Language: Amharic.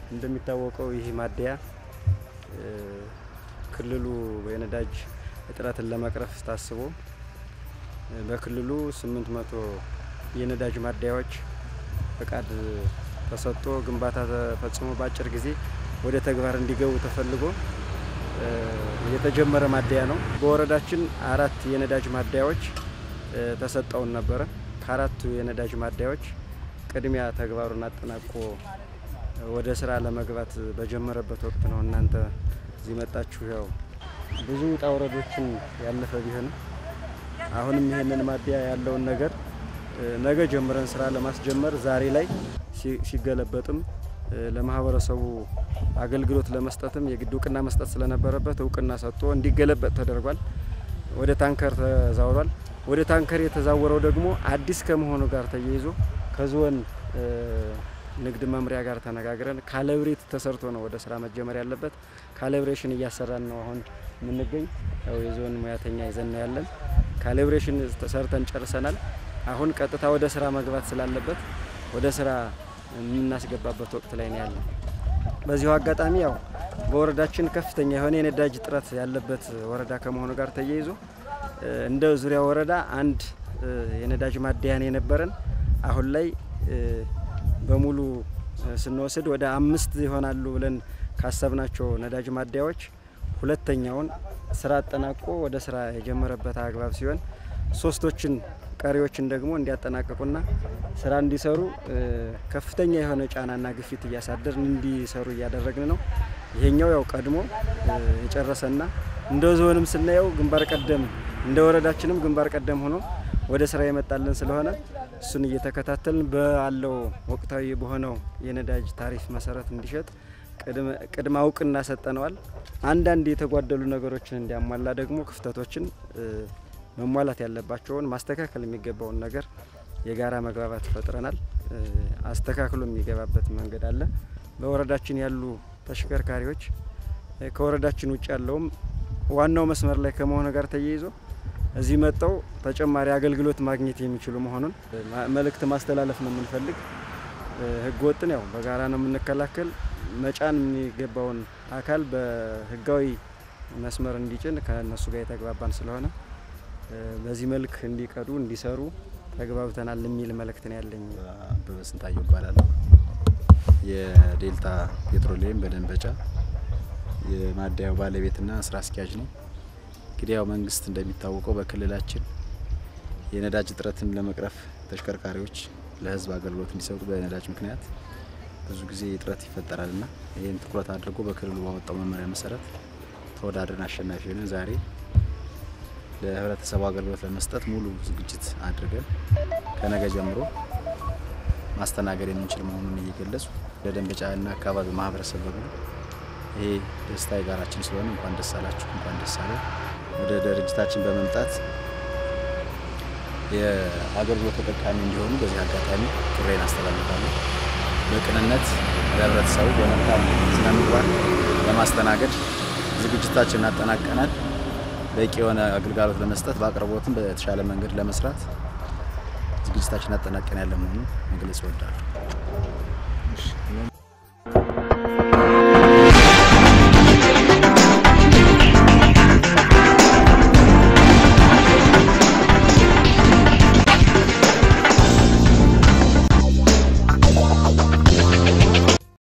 እንደሚታወቀው ይህ ማደያ ክልሉ የነዳጅ እጥረትን ለመቅረፍ ታስቦ በክልሉ 800 የነዳጅ ማደያዎች ፈቃድ ተሰጥቶ ግንባታ ተፈጽሞ በአጭር ጊዜ ወደ ተግባር እንዲገቡ ተፈልጎ የተጀመረ ማደያ ነው። በወረዳችን አራት የነዳጅ ማደያዎች ተሰጠውን ነበረ። ከአራቱ የነዳጅ ማደያዎች ቅድሚያ ተግባሩን አጠናቆ ወደ ስራ ለመግባት በጀመረበት ወቅት ነው እናንተ እዚህ መጣችሁ። ያው ብዙ ውጣ ውረዶችን ያለፈ ቢሆንም አሁንም ይሄንን ማደያ ያለውን ነገር ነገ ጀምረን ስራ ለማስጀመር ዛሬ ላይ ሲገለበጥም ለማህበረሰቡ አገልግሎት ለመስጠትም የግድ እውቅና መስጠት ስለነበረበት እውቅና ሰጥቶ እንዲገለበጥ ተደርጓል። ወደ ታንከር ተዛውሯል። ወደ ታንከር የተዛወረው ደግሞ አዲስ ከመሆኑ ጋር ተያይዞ ከዞን ንግድ መምሪያ ጋር ተነጋግረን ካለብሬት ተሰርቶ ነው ወደ ስራ መጀመር ያለበት። ካለብሬሽን እያሰራን ነው አሁን የምንገኝ። ያው የዞን ሙያተኛ ይዘን ነው ያለን። ካለብሬሽን ተሰርተን ጨርሰናል። አሁን ቀጥታ ወደ ስራ መግባት ስላለበት ወደ ስራ የምናስገባበት ወቅት ላይ ነው ያለን። በዚሁ አጋጣሚ ያው በወረዳችን ከፍተኛ የሆነ የነዳጅ እጥረት ያለበት ወረዳ ከመሆኑ ጋር ተያይዞ እንደ ዙሪያ ወረዳ አንድ የነዳጅ ማደያን የነበረን አሁን ላይ በሙሉ ስንወስድ ወደ አምስት ይሆናሉ ብለን ካሰብናቸው ነዳጅ ማደያዎች ሁለተኛውን ስራ አጠናቆ ወደ ስራ የጀመረበት አግባብ ሲሆን ሶስቶችን ቀሪዎችን ደግሞ እንዲያጠናቅቁና ስራ እንዲሰሩ ከፍተኛ የሆነ ጫናና ግፊት እያሳደርን እንዲሰሩ እያደረግን ነው። ይሄኛው ያው ቀድሞ የጨረሰና እንደ ዞንም ስናየው ግንባር ቀደም እንደ ወረዳችንም ግንባር ቀደም ሆኖ ወደ ስራ የመጣልን ስለሆነ እሱን እየተከታተልን ባለው ወቅታዊ በሆነው የነዳጅ ታሪፍ መሰረት እንዲሸጥ ቅድመ እውቅና ሰጠነዋል። አንዳንድ የተጓደሉ ነገሮችን እንዲያሟላ ደግሞ ክፍተቶችን መሟላት ያለባቸውን ማስተካከል የሚገባውን ነገር የጋራ መግባባት ፈጥረናል። አስተካክሎ የሚገባበት መንገድ አለ። በወረዳችን ያሉ ተሽከርካሪዎች ከወረዳችን ውጭ ያለውም ዋናው መስመር ላይ ከመሆኑ ጋር ተያይዞ እዚህ መጥተው ተጨማሪ አገልግሎት ማግኘት የሚችሉ መሆኑን መልእክት ማስተላለፍ ነው የምንፈልግ። ህገ ወጥን ያው በጋራ ነው የምንከላከል። መጫን የሚገባውን አካል በህጋዊ መስመር እንዲጭን ከእነሱ ጋር የተግባባን ስለሆነ በዚህ መልክ እንዲቀዱ እንዲሰሩ ተግባብተናል የሚል መልእክት ነው ያለኝ። አበበ ስንታየው እባላለሁ። የዴልታ ፔትሮሊየም በደንበጫ የማደያው ባለቤትና ስራ አስኪያጅ ነው። እንግዲህ ያው መንግስት እንደሚታወቀው በክልላችን የነዳጅ እጥረትን ለመቅረፍ ተሽከርካሪዎች ለህዝብ አገልግሎት እንዲሰጡ በነዳጅ ምክንያት ብዙ ጊዜ እጥረት ይፈጠራልና ይህን ትኩረት አድርጎ በክልሉ ባወጣው መመሪያ መሰረት ተወዳድረን አሸናፊ ሆነን ዛሬ ለህብረተሰቡ አገልግሎት ለመስጠት ሙሉ ዝግጅት አድርገን ከነገ ጀምሮ ማስተናገድ የምንችል መሆኑን እየገለጹ ለደንበጫና አካባቢ ማህበረሰብ በሙሉ ይሄ ደስታ የጋራችን ስለሆነ እንኳን ደስ አላችሁ፣ እንኳን ደስ አለ። ወደ ድርጅታችን በመምጣት የአገልግሎት ተጠቃሚ እንዲሆኑ በዚህ አጋጣሚ ጥሬን አስተላልፋለሁ። በቅንነት ለህብረተሰቡ በመልካም ስነ ምግባር ለማስተናገድ ዝግጅታችንን አጠናቀናል። በቂ የሆነ አገልግሎት ለመስጠት በአቅርቦትም በተሻለ መንገድ ለመስራት ዝግጅታችን አጠናቀን ያለ መሆኑን መግለጽ እወዳለሁ።